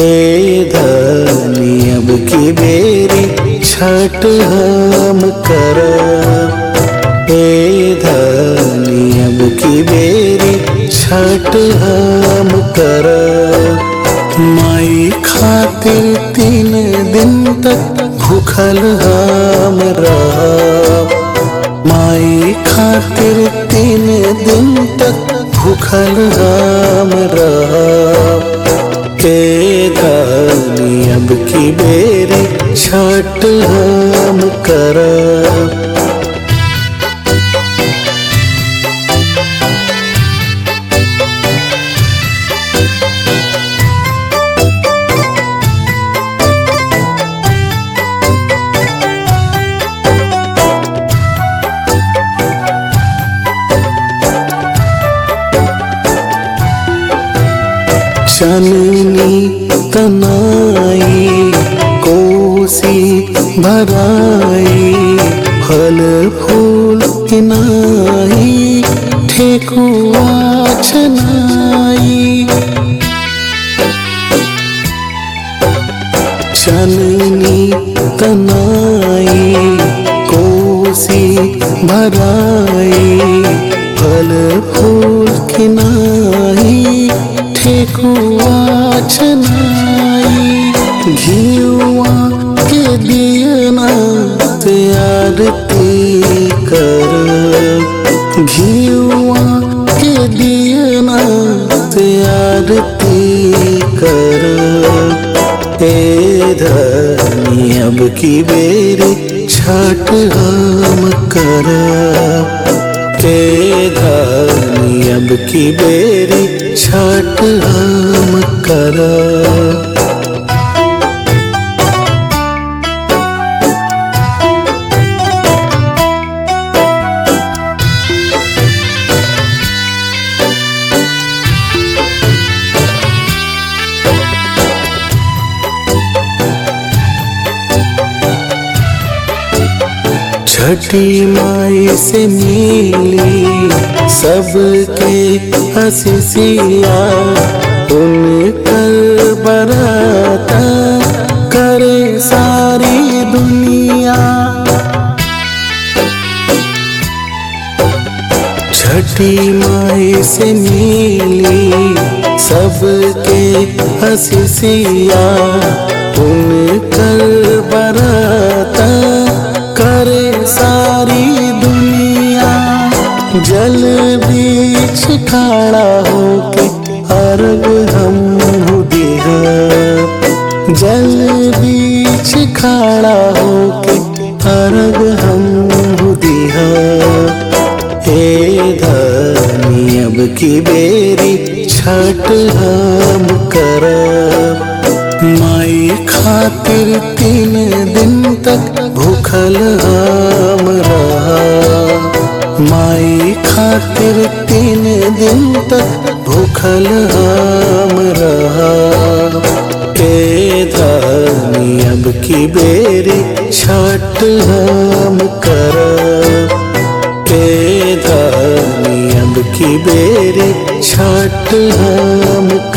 ए धनी अब की बेरी छठ हम करब ए धनी अब की बेरी छठ हम करब माई खातिर तीन दिन तक भूखल हम रहब माई खातिर तीन दिन तक भूखल हम रहब के धनी अब की बेरी छठ हम करब चननी तनाई कोसी भराई फल फूल किनाई ठेकुआ छनाई चननी तनाई कोसी भराई फल फूल किनाई ठेकुआ छनाई घियुआ के दियना से आरती कर घियुआ के दियना से आरती कर ए धनी अब की बेरी छठ हम करब के धनी अब की बेरी छठ हम करब छठी माई से मिली सबके हसीसिया उनकर बराता करे सारी दुनिया छठी माई से मिली सबके हसीसिया उनकर बराता करे सारी दुनिया जल बीच खड़ा होके अर्घ हम दिहा जल बीच खड़ा होके अर्घ हम दिहा ए धनी अब की बेरी छठ हम करब माई खातिर तीन दिन तक भूखल हम रहब माई खातिर तीन दिन तक भूखल हम रहब के धनी अब की बेरी छठ हम करब के धनी अब की बेरी छठ हम